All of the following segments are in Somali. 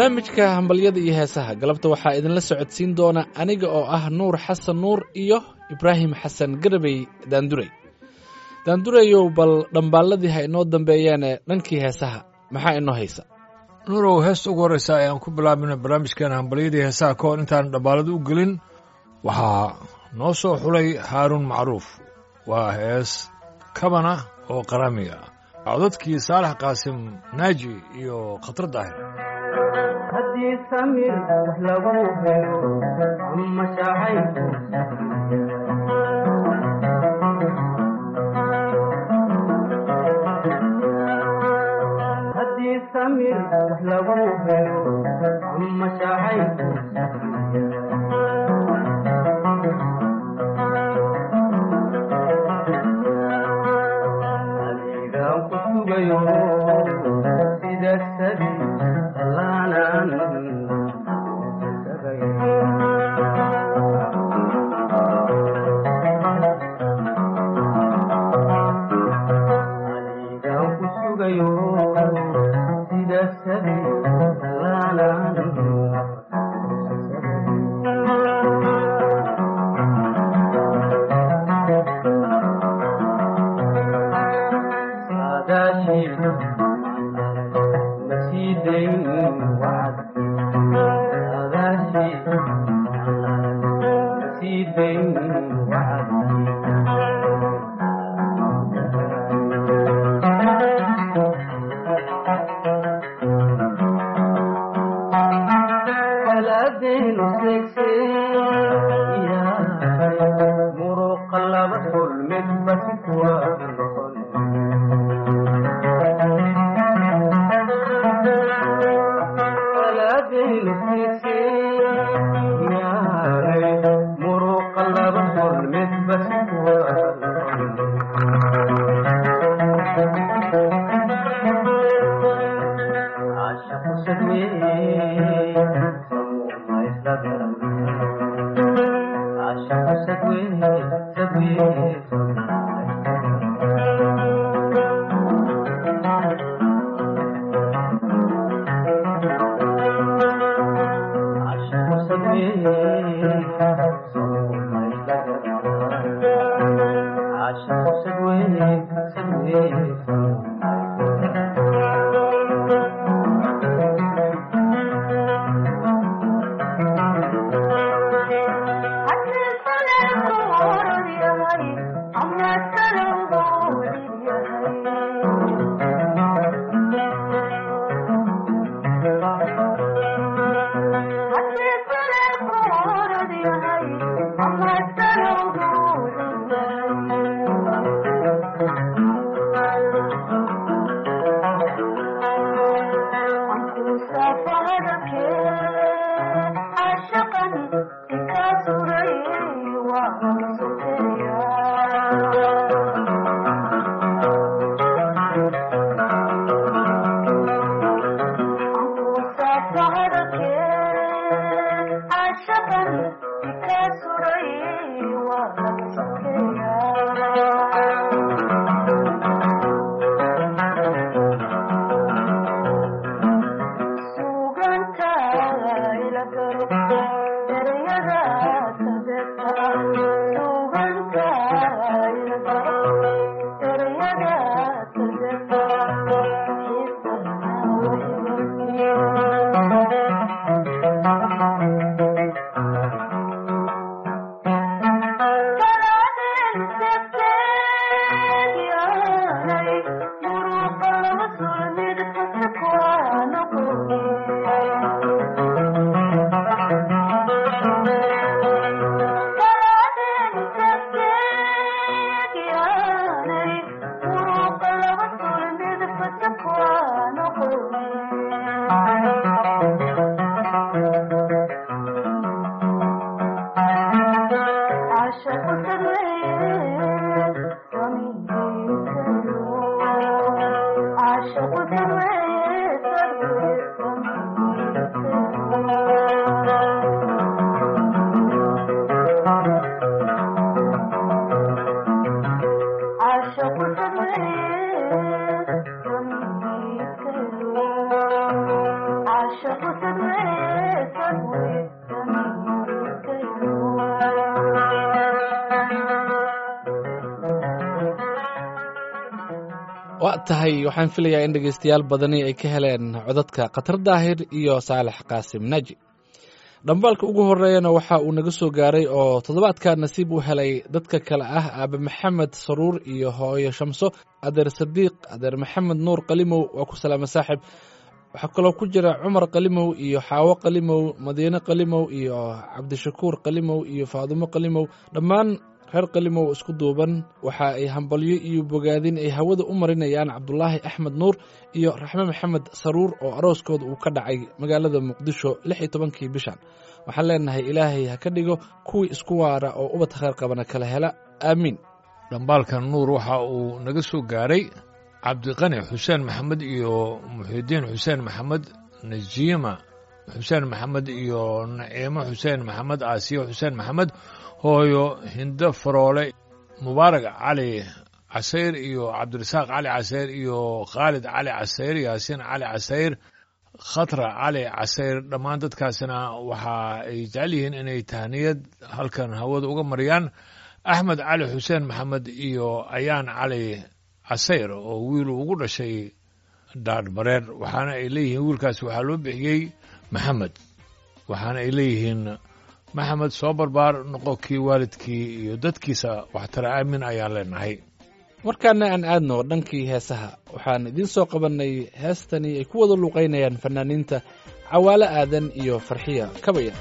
barnaamijka hambalyada iyo heesaha galabta waxaa idinla socodsiin doona aniga oo ah nuur xasan nuur iyo ibraahim xasan garabey daandurey daandureyow bal dhambaalladii ha inoo dambeeyaane dhankii heesaha maxaa inoo haysa nuurow heesta ugu horreysa ayaan ku bilaabina barnaamijkeena hambalyadii heesaha ka hor intaan dhambaalada u gelin waxaa noo soo xulay haaruun macruuf waa hees kabana oo qaraamiga ah codadkii saalax qaasim naaji iyo khatar daahir haddii samir wax lagu helo ama shacayku haddii samir wax lagu helo ama shacayku adigaan ku sugayo sida sabi allaanan adigaan ku sugayo sida sabi allaanan saadaashii masiidayn wacd saadaashii masiidayn wacd baladeenu seegseeya muruqa laba kulmid basi kuwa noqon baladeenu seegseeya muruqa laba kulmid basi kuwa noqon عاشق سدوي ما يسلبر عاشق سدوي سدوي عاشق سدوي ما يسلبر عاشق سدوي سدوي Suganta waa tahay waxaan filayaa in dhegaystayaal badani ay ka heleen codadka khatar daahir iyo saalex qaasim naaji dhambaalka ugu horeeyana waxa uu naga soo gaaray oo toddobaadka nasiib u helay dadka kale ah aabe maxamed saruur iyo hooyo shamso adeer sadiiq adeer maxamed nuur qalimow waa ku salaama saaxib waxaa kaloo ku jira cumar qalimow iyo xaawo qalimow madiine qalimow iyo cabdishakuur qalimow iyo faadumo qalimow dhammaan reer qalimow isku duuban waxa ay hambalyo iyo bogaadin ay hawada u marinayaan cabdulaahi axmed nuur iyo raxme maxamed saruur oo arooskooda uu ka dhacay magaalada muqdisho lix iyo tobankii bishan waxaan leenahay ilaahay ha ka dhigo kuwii isku waara oo ubad khayr qabana kala hela aamiin dhambaalkan nuur waxa uu naga soo gaaray cabdiqani xuseen maxamed iyo muxidiin xuseen maxamed najiima xuseen maxamed iyo naciimo xuseen maxamed aasiyo xuseen maxamed hooyo hindo faroole mubaarak cali casayr iyo cabdirasaaq cali casayr iyo khaalid cali casayr yaasiin cali casayr khatra cali casayr dhammaan dadkaasina waxa ay jecel yihiin inay tahniyad halkan hawada uga mariyaan axmed cali xuseen maxamed iyo ayaan cali casayr oo wiilu ugu dhashay dhaadhmareer waxaana ay leeyihiin wiilkaasi waxaa loo bixiyey maxamed waxaana ay leeyihiin maxamed soo barbaar noqo kii waalidkii iyo dadkiisa waxtara aamin ayaan leenahay markaana aan aadno dhankii heesaha waxaan idiin soo qabannay heestani ay ku wada luuqaynayaan fanaaniinta cawaale aadan iyo farxiya kabaya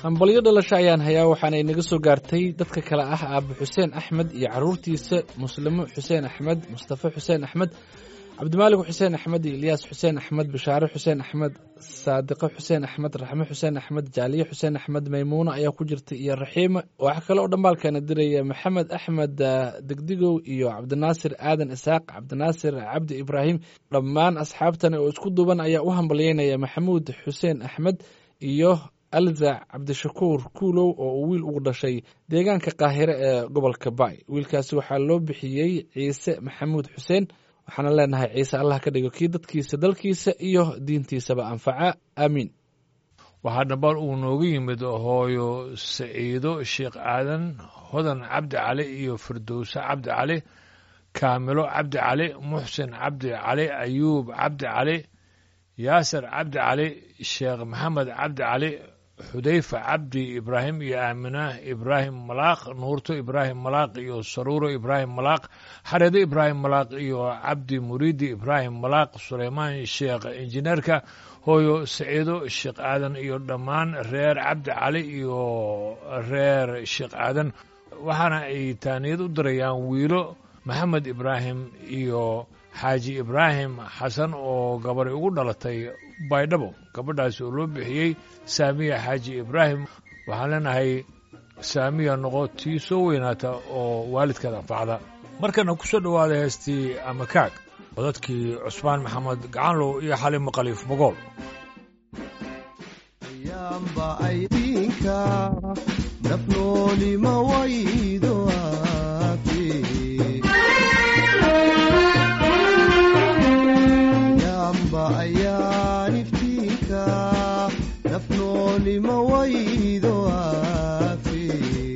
hambalyo dhalasho ayaan hayaa waxaana inaga soo gaartay dadka kale ah aabe xuseen axmed iyo caruurtiisa muslimo xuseen axmed mustafa xuseen axmed cabdimaalik xuseen axmed iyo ilyaas xuseen axmed bishaare xuseen axmed saadiqo xuseen axmed raxme xuseen axmed jaaliye xuseen axmed maymuuna ayaa ku jirta iyo raxiima waxaa kale oo dhambaalkeena diraya maxamed axmed ah, degdigow iyo cabdinaasir aadan isaaq cabdinaasir cabdi ibraahim dhammaan asxaabtani oo isku duuban ayaa u hambalyeynaya maxamuud xuseen axmed iyo alza cabdishakuur kuulow oo uu wiil ugu dhashay deegaanka qaahire ee gobolka baay wiilkaasi waxaa loo bixiyey ciise maxamuud xuseen waxaana leenahay ciise allah ka dhigo kii dadkiisa dalkiisa iyo diintiisaba anfaca aamiin waxaa dhambaal uu nooga yimid hooyo saciido sheekh aadan hodan cabdi cali iyo firdowse cabdi cali kaamilo cabdi cali muxsin cabdi cali ayuub cabdi cali yaasir cabdi cali sheekh maxamed cabdi cali xudayfa cabdi ibraahim iyo aamina ibraahim malaaq nuurto ibraahim malaaq iyo saruuro ibraahim malaaq xareedo ibraahim malaaq iyo cabdi muriidi ibraahim malaaq suleymaan sheekh injineerka hooyo saciido sheekh aadan iyo dhammaan reer cabdi cali iyo reer sheekh aadan waxaana ay taaniyad u dirayaan wiilo maxamed ibraahim iyo xaaji ibraahim xasan oo gabadhay ugu dhalatay baydhabo gabadhaas oo loo bixiyey saamiya xaaji ibraahim waxaan leenahay saamiya noqo tii soo weynaata oo waalidkeed anfacda markana ku soo dhowaada heestii amakaag codadkii cusmaan maxamed gacanlow iyo xalimo khaliif bogool yamba aydinka nafnoolima waydo aafe yamba ayaan iftiinka nafnoolima waydo aafe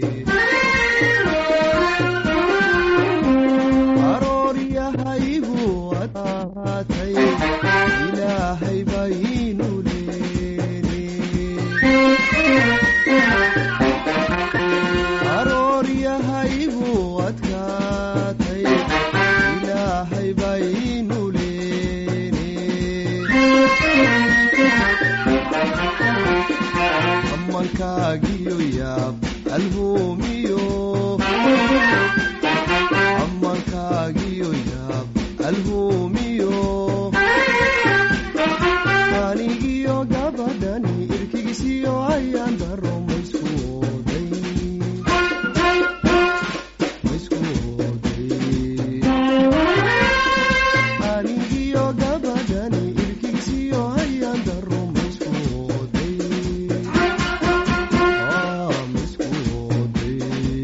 arooryahaygu adkaatay ilaahay baynu leene arooryahaygu adkaatay ilaahay baynu leene amankaagiyo yaab alhuumiyo amankaagiyo yaab alhuumiyo anigiyo gabadhani irkigisiyo ayaan daro maysku oday maysku oday anigiyo gabadhani irkigisiyo ayaan daro maysku oday Ah, maysku oday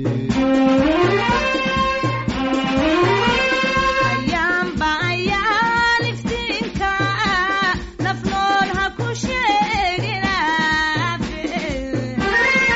ayaanba ayaan iftiinka nafnool ha ku sheegin aafe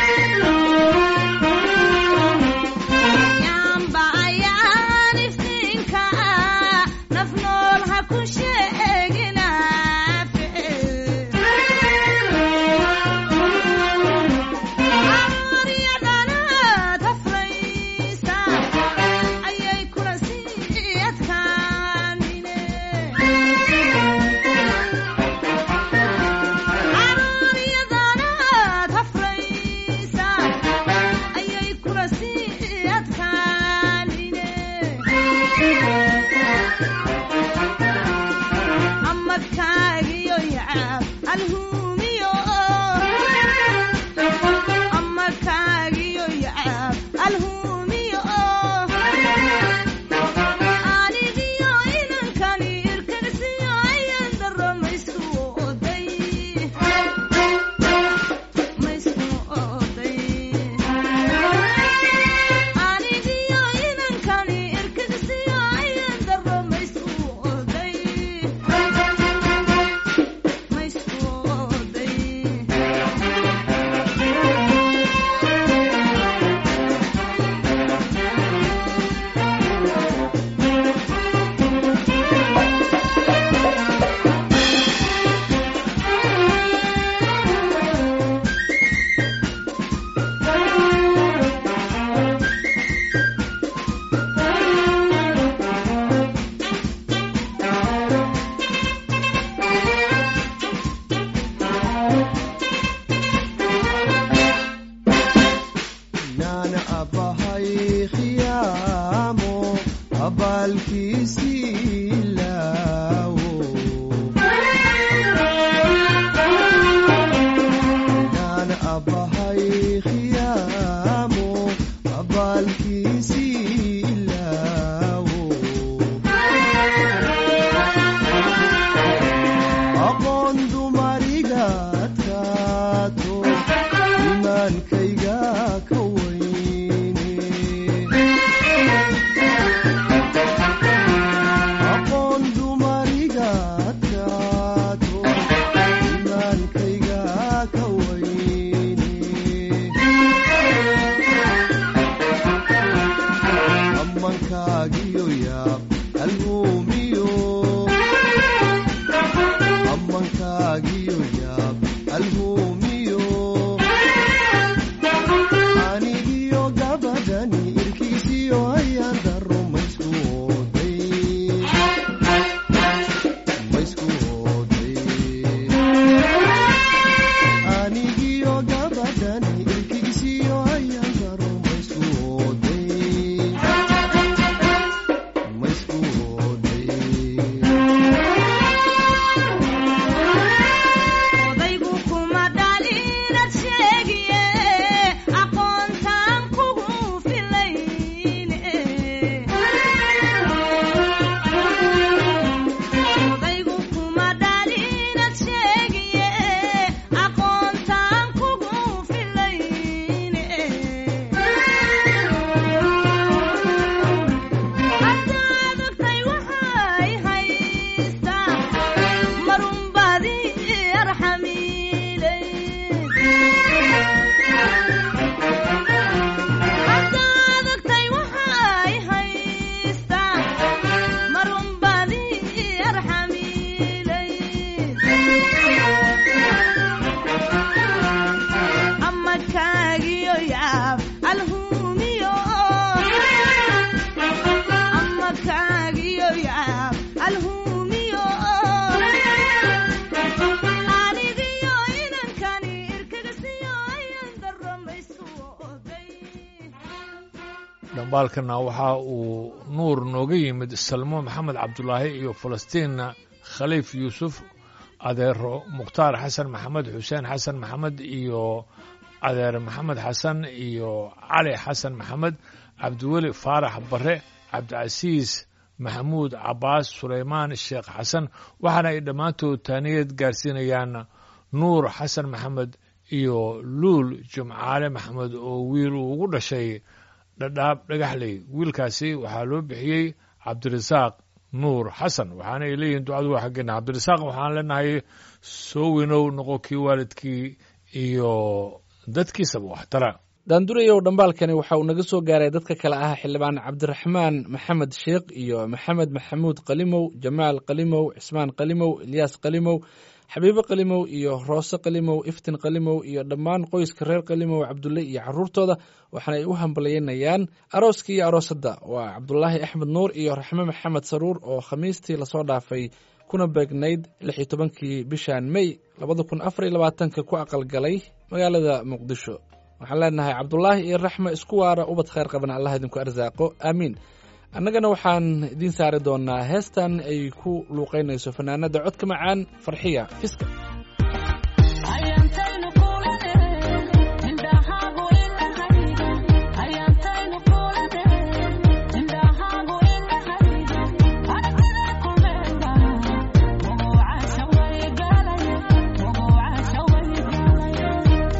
dhambaalkana waxa uu nuur nooga yimid salmo maxamed cabdulaahi iyo falastiinna khaliif yuusuf adeero mukhtaar xasan maxamed xuseen xasan maxamed iyo adeer maxamed xasan iyo cali xasan maxamed cabdiweli faarax bare cabdicasiis maxamuud cabaas sulaymaan sheekh xasan waxaana ay dhammaantood taaniyad gaarsiinayaan nuur xasan maxamed iyo luul jumcaale maxamed oo wiil uu ugu dhashay dhadhaab dhagaxley wiilkaasi waxaa loo bixiyey cabdirasaaq nuur xasan waxaana ay leeyihiin ducadu waa xaggeena cabdirasaaq waxaan leenahay soo weynow noqo kii waalidkii iyo dadkiisaba waxtara daandurayow dhambaalkani waxa uu naga soo gaaray dadka kale ah xildhibaan cabdiraxmaan maxamed sheekh iyo maxamed maxamuud qalimow jamaal qalimow cismaan qalimow ilyaas qalimow xabiibo qalimow iyo roose qalimow iftin qalimow iyo dhammaan qoyska reer qalimow cabdulle iyo caruurtooda waxaana ay u hambalyeynayaan arooska iyo aroosadda waa cabdulaahi axmed nuur iyo raxme maxamed saruur oo khamiistii lasoo dhaafay kuna beegnayd lix iyo tobankii bishan mey labada kun afar iyo labaatanka ku aqalgalay magaalada muqdisho waxaan leenahay cabdulaahi iyo raxme isku waara ubad khayr qaban allah idinku arsaaqo aamiin annagana waxaan idiin saari doonaa heestan ay ku luuqaynayso fanaanada codka macaan farxiya fiska ayaantaynu kulane indhahaagu indhahayga ayaantaynu kulane indhahaagu indhahayga aragtida kumeelba muguucasha waygalaya muguucasha waygalaya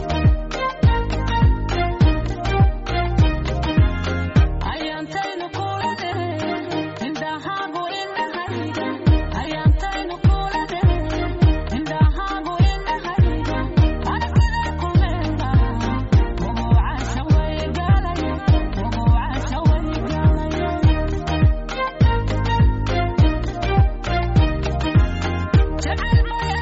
ayaantaynu kulane indhahaagu indhahayga ayaantaynu kulane indhahaagu indhahayga aragtida kumeelba muguucasha waygalaya muguucasha waygalaya jacayl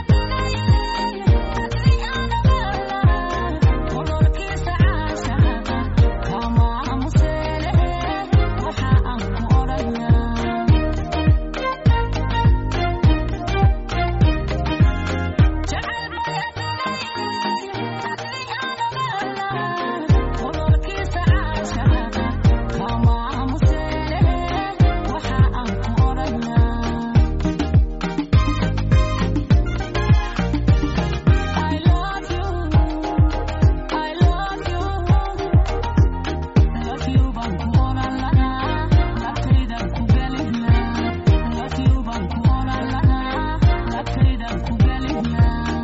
mayadinayadriyaanabala udurkiisa caashaqa kama amuseele waxa aan ku odhanaa jacayl mayadinayadriyaanabala udurkiisa caashaqa kama amuseele waxa aan ku odhanaa I love you, I love you, love you baan ku oran lahaa, labtaydan ku gelin lahaa, love you baan ku oran lahaa, labtaydan ku gelin lahaa.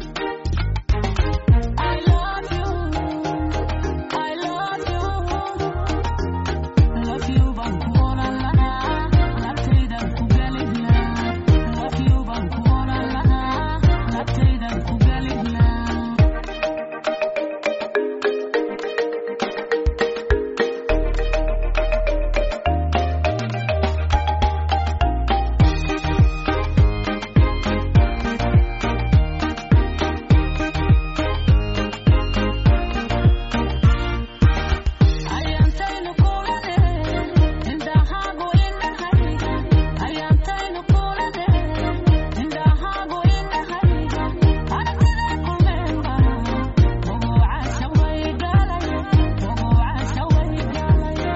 I love you, I love you, love you baan ku oran lahaa, labtaydan ku gelin lahaa, love you baan ku oran lahaa, labtaydan ku gelin lahaa. ayaantaynu kulane indhahaagu indhahayga ayaantaynu kulane indhahaagu indhahayga aragtida kumeelba muguucasha waygalaya muguucasha waygalaya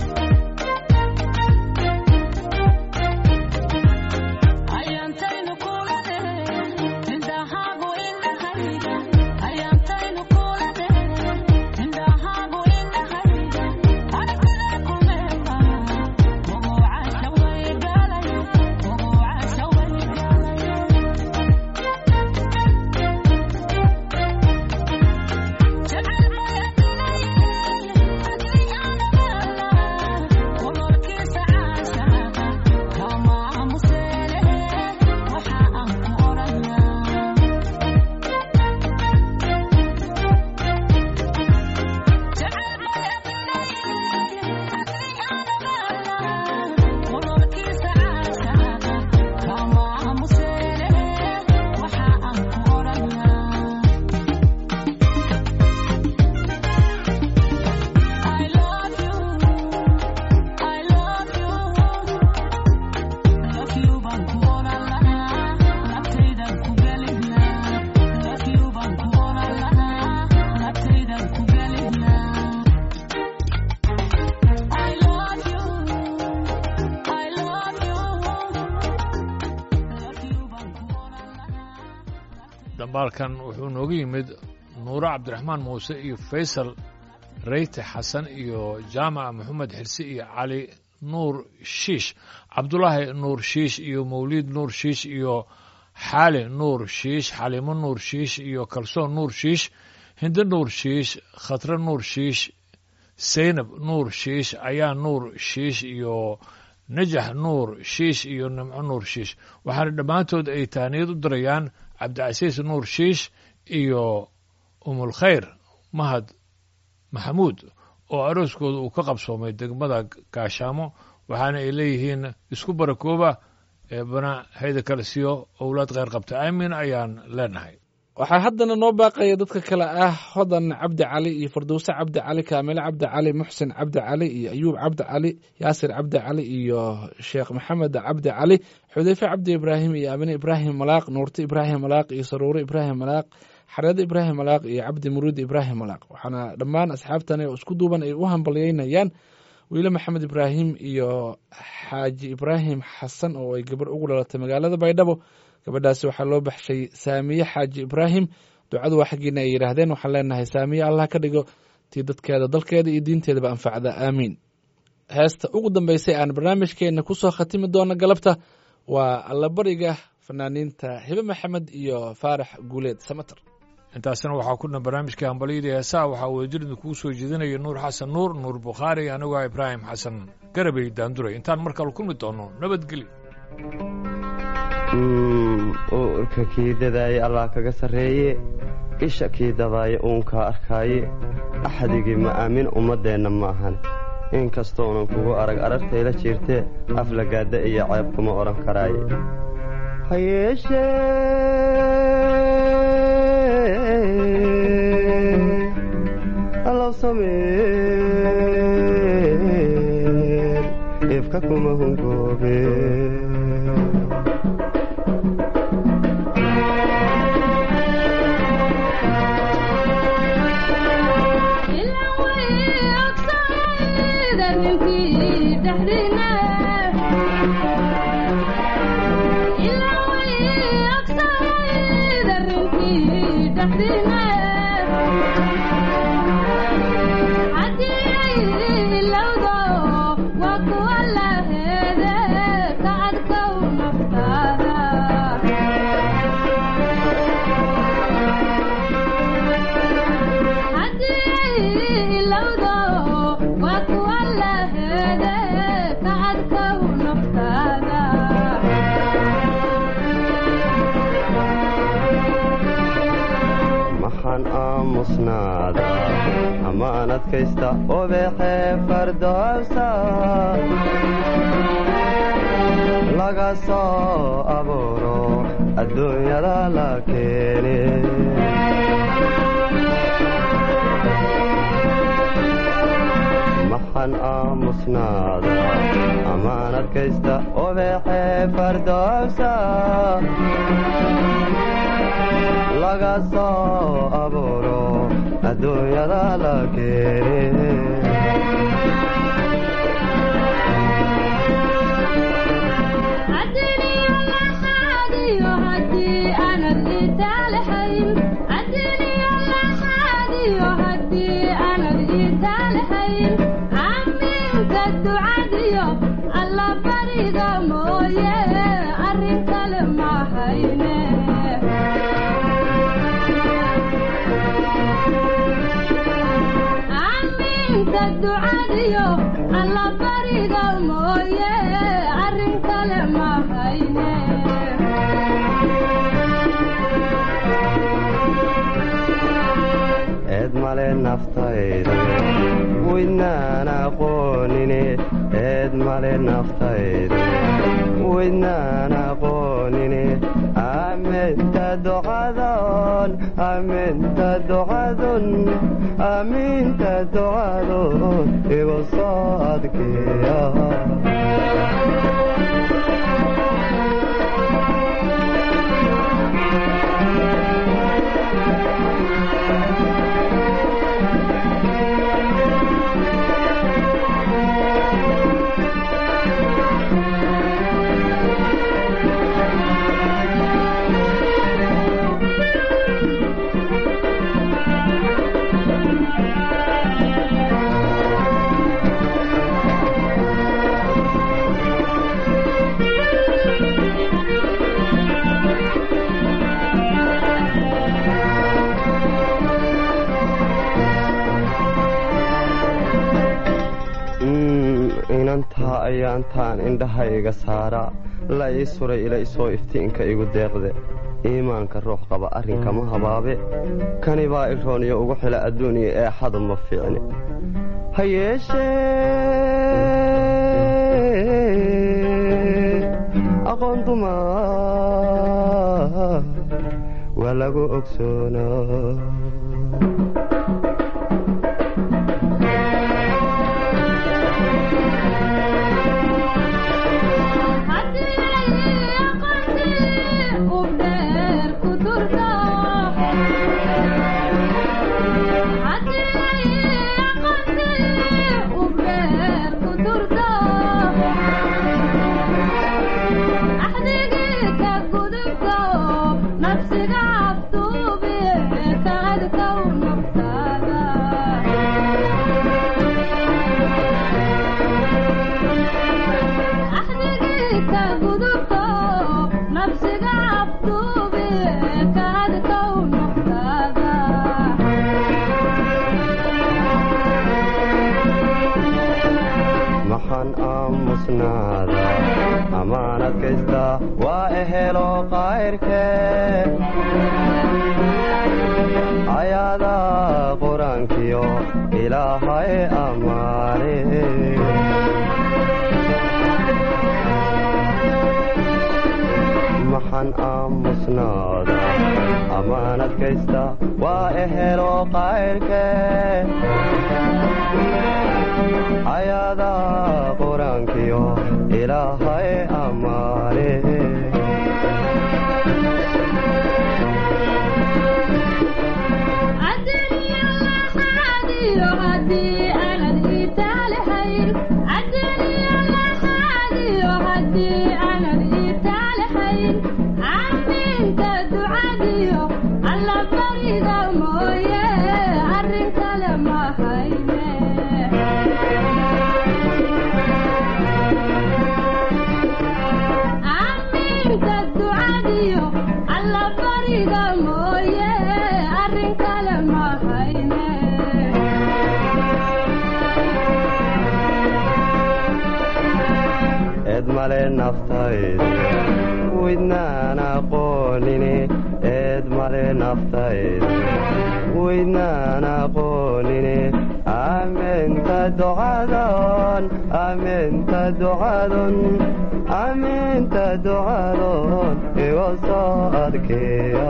ayaantaynu kulane indhahaagu indhahayga ayaantaynu kulane indhahaagu indhahayga aragtida kumeelba muguucasha waygalaya muguucasha waygalaya jacayl mayadinayadriyaanabala udurkiisa caashaqa kama amuseele waxa aan ku odhanaa dhambaalkan wuxuu nooga yimid nuuro cabdiraxmaan muuse iyo faysal reyte xasan iyo jaamac maxamed xirsi iyo cali nuur shiish cabdulaahi nuur shiish iyo mawliid nuur shiish iyo xaali nuur shiish xaliimo nuur shiish iyo kalsoon nuur shiish hinde nuur shiish khatre nuur shiish seynab nuur shiish ayaa nuur shiish iyo najax nuur shiish iyo nimco nuur shiish waxaana dhammaantood ay taaniyad u dirayaan cabdicasiis nuur shiish iyo umulkhayr mahad maxamuud oo arooskooda uu ka qabsoomay degmada gaashaamo waxaana ay leeyihiin isku barakooba eebana hayda kale siyo owlaad kheyr qabta aamin ayaan leenahay waxaa haddana noo baaqaya dadka kale ah hodan cabdi cali iyo fardowse cabdi cali kaamile cabdi cali muxsin cabdi cali iyo ayuub cabdi cali yaasir cabdi cali iyo sheekh maxamed cabdi cali xudeyfe cabdi ibraahim iyo amine ibraahim malaaq nuurte ibraahim malaaq iyo saruure ibraahim malaaq xareede ibraahim malaaq iyo cabdi muruud ibraahim malaaq waxaana dhammaan asxaabtani oo isku duuban ay u hambalyeynayaan wiile maxamed ibraahim iyo xaaji ibraahim xasan oo ay gabarh ugu dhalatay magaalada baydhabo gabadhaasi waxaa loo baxshay saamiye xaaji ibraahim ducadu waa xaggiina ay yidhaahdeen waxaan leenahay saamiye allah ka dhigo tii dadkeeda dalkeeda iyo diinteedaba anfacda aamiin heesta ugu dambeysay aan barnaamijkeenna ku soo khatimi doono galabta waa allabariga fanaaniinta hibe maxamed iyo faarax guuleed samater intaasna waxaa ku dhan barnaamijkai hambalyadii heesaha waxaa weejirinda kugu soo jeedinaya nuur xasan nuur nuur bukhaari anigoo ibraahim xasan garabey daanduray intaan mar kale kulmi doono nabadgelyo uurka kii dadaaye allah kaga sarreeye isha kii dabaaye uunkaa arkaaye axdigii ma aamin ummaddeenna ma ahan inkastoonan kugu arag arartayla jiirtee aflagaadda iyo ceeb kuma odhan karaaye ha yeeshee allow sameen ifka kuma hungoobe maxaan aamusnaada amaan adkaysta obeexee fardowsa laga soo abuuro adduunyada la keene maxaan aamusnaada amaan adkaysta obeexee fardowsa laga soo abuuro adduunyada la keene ducadiyo alla bariga mooye arrin kale ma hayne eed male naftayda weydnaan aqoonine eed male naftayda weydnaan aqoonine aaminta ducadon aaminta ducadun aaminta ducadun igu soo adkeeya ayaantaan indhahayga saaraa la ii suray ila isoo iftiinka igu deeqde iimaanka ruux qaba arrinkama habaabe kani baa irooniyo ugu xila adduuniya eexadu ma fiicni ha yeeshee aqoon duma waa lagu ogsoonaa nafsiga abduube kaadkaw naftaada axdigiika gudubto nafsiga abduube kaadkaw naftaada maxaan aamusnaada amaan adkaysta waa ehelo qayrkee ayaada qur-aankiyo ilaahay ammaane maxaan aamusnaada amaan adkaysta waa ehelo qayrkee ayaada qur-aankiyo ilaahay ammaane adduunyalaxaadiyo haddii aanad iitaalihayn adduunyalaxaadiyo haddii aanad iitaalihayn aaminta ducadiyo alla barida mooye arrin kale ma hayne aaminta ducadiyo alla bariga mooye arrin kale ma hayne eed male naftayda weydnaan aqoonine eed male naftayda weydnaan aqoonine aaminta ducadon aaminta ducadon aaminta ducadon iga soo adkeeya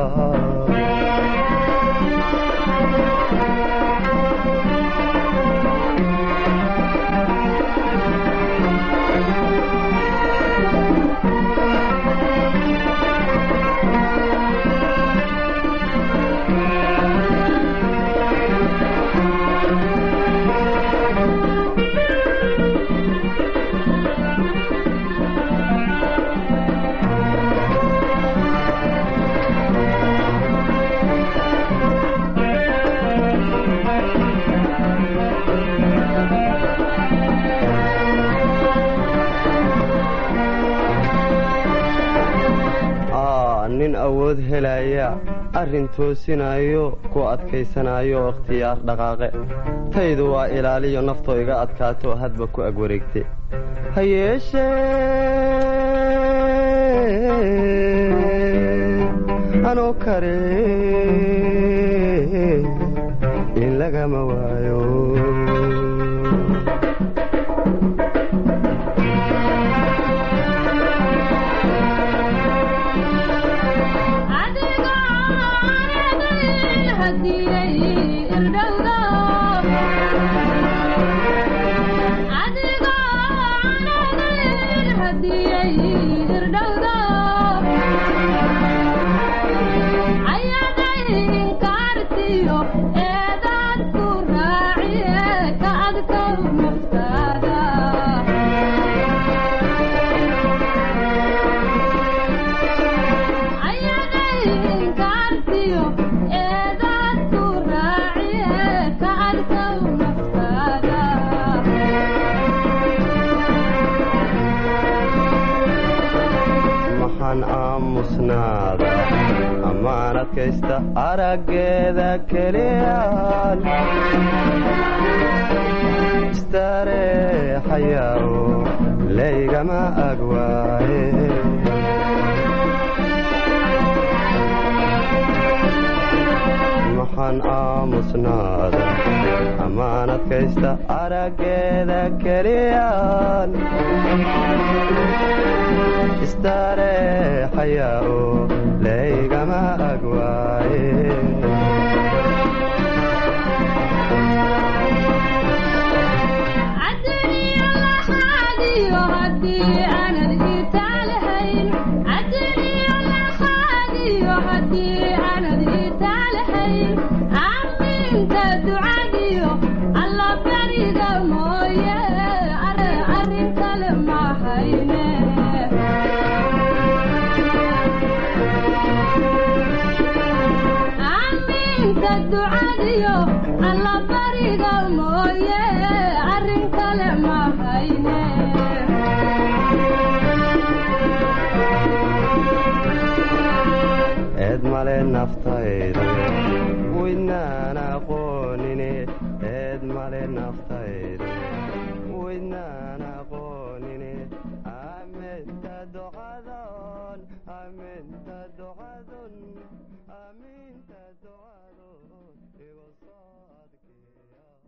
aa nin awood helaya arrin toosinayo ku adkaysanayo ikhtiyaar dhaqaaqe taydu waa ilaaliyo naftoo iga adkaato hadba ku ag wareegte ha yeeshee anoo kare in lagama waayo adiga aanadayn hadiyay irdhowda adiga aanadayn hadiyay irdhowda ayaday inkaartiyo eedaad ku raaciye ka adkow naftaada ayaday inkaartiyo eedaad ku raaciye ka adkow naftaada maxaan aamusnaada ammaan adkaysta araggeeda keliyaan istareexayaawo laygama agwaaye maxaan aamusnaada ammaan adkaysta araggeeda keliyaan istareexayaa oo laygama agwaaye cadaniyo laxaadiyo haddii aanad itaalahayn cadaniyo laxaadiyo haddii aanad itaalahayn aaminta ducadiyo alla bariga mooye ar- arrin kale ma hayne aaminta ducadiyo alla bariga mooye arrin kale ma hayne eed male naftaydu waydnaan aqoonine eed male naftaydu waydnaan aqoonine aminta ducadon aminta ducadon aminta ducadon igu soo adkeeya